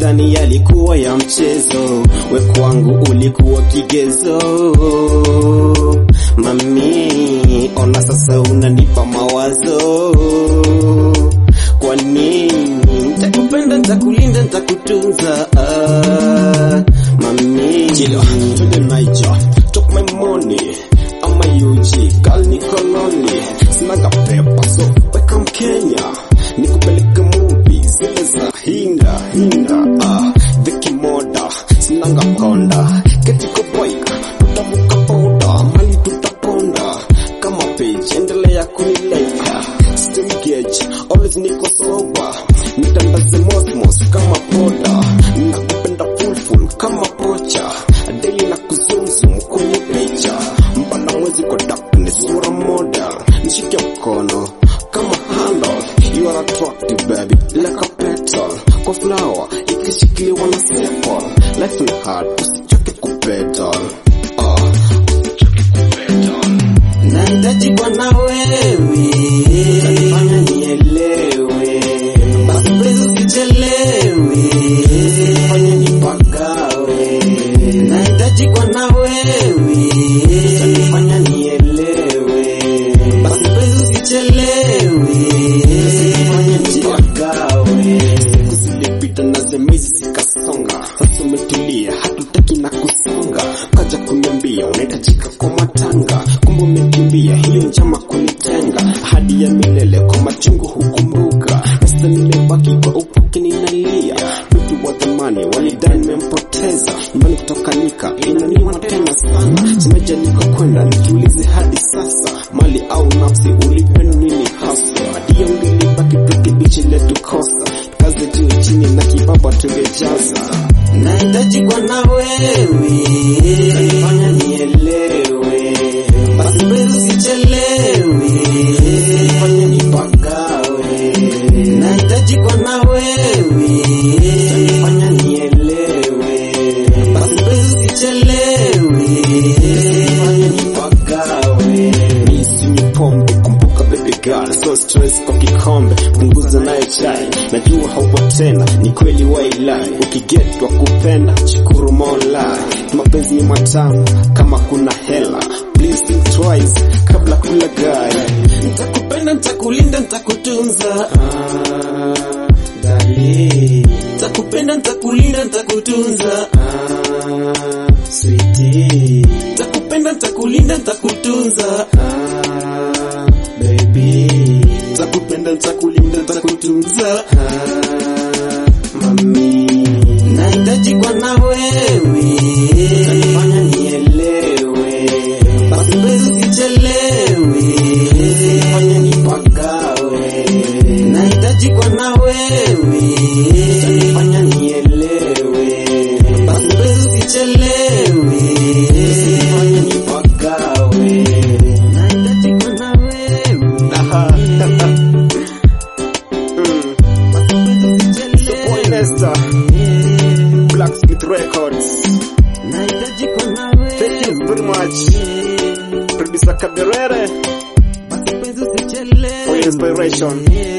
utani yalikuwa ya mchezo, we kwangu ulikuwa kigezo. Mami, ona sasa unanipa mawazo. Kwa nini? Nitakupenda, nitakulinda, nitakutunza. Ah, mami, Chilo, twende Niger, took my money. I'm a UG, girl niko lonely. Sinaga pepa, so welcome Kenya. Nikupeleke movie, zile za hinda, hinda. Ah, Vicky Moda, sinanga konda. Ketiko bike, tutavuka boda, mali tutaponda. Kama page, endelea kunileka. Still gauge, always niko sober. Nitandaze mosmos kama poda. Nakupenda full full kama pocha. Daily na kuzumzum kwenye picha. Mbana mwezi kwa darkness, sura model. Nishike mkono kama handle. You are attractive baby, like a petal. Kwa flower, ikishikiliwa na staple. Life ni hard, usichoke kupedal. Ah, usichoke kupedal. nahitaji kwa na wewe, utanifanya nielewe. Basi please usichelewe, usifanye nipagawe. Nahitaji kwa na wewe, utanifanya nielewe. Basi please usichelewe, usifanye nipagawe. Siku zilipita na zemizi zikasonga, sasa umetulia, hatutaki na kusonga. Kaja kuniambia unahitajika kwa matanga, kumbe umekimbia hiyo njama kunitenga. Ahadi ya milele kwa machungu hukumbuka, sasa nimebaki kwa upuki ninalia. Mtu wa thamani walidai nimempoteza, nyumbani kutoka nika inaniuma tena sana. Simeja niko kwenda nijiulize hadi sasa, mali au nafsi ulipenda nini hasa? Ndio nilibaki tukibichi letu kosa kazi juu chini na kibaba tungejaza Nahitaji kwa na wewe, utanifanya nielewe. Basi please usichelewe, usifanye nipagawe. Nahitaji kwa na wewe, utanifanya nielewe. Basi please usichelewe, usifanye nipagawe. Misinywi pombe kumbuka baby girl so stress kwa kikombe punguza nayo chai najua haupo tena ni kweli wailai ukigetwa kupenda shukuru mola mapenzi ni matamu kama kuna hela please think twice kabla kula gari Nitakupenda, nitakulinda, nitakutunza. Ah, darling. Nitakupenda, nitakulinda, nitakutunza. Ah, sweetie. Nitakupenda, nitakulinda, nitakutunza. Ah, baby. takupenda ntakulinda ntakutunza Ah, mami. Nahitaji kwa na wewe, utanifanya nielewe. Basi please usichelewe, usifanye nipagawe. Nahitaji kwa na wewe, utanifanya nielewe. Basi please usichelewe, usifanye nipagawe. Nahitaji kwa na wewe, Aha. Mm. basi please Boy usichelewe. Nesta, Blacksmith Records. Nahitaji kwa na wewe. Thank you very much. Producer Kaberere Basi please usichelewe. for your inspiration. Yeah.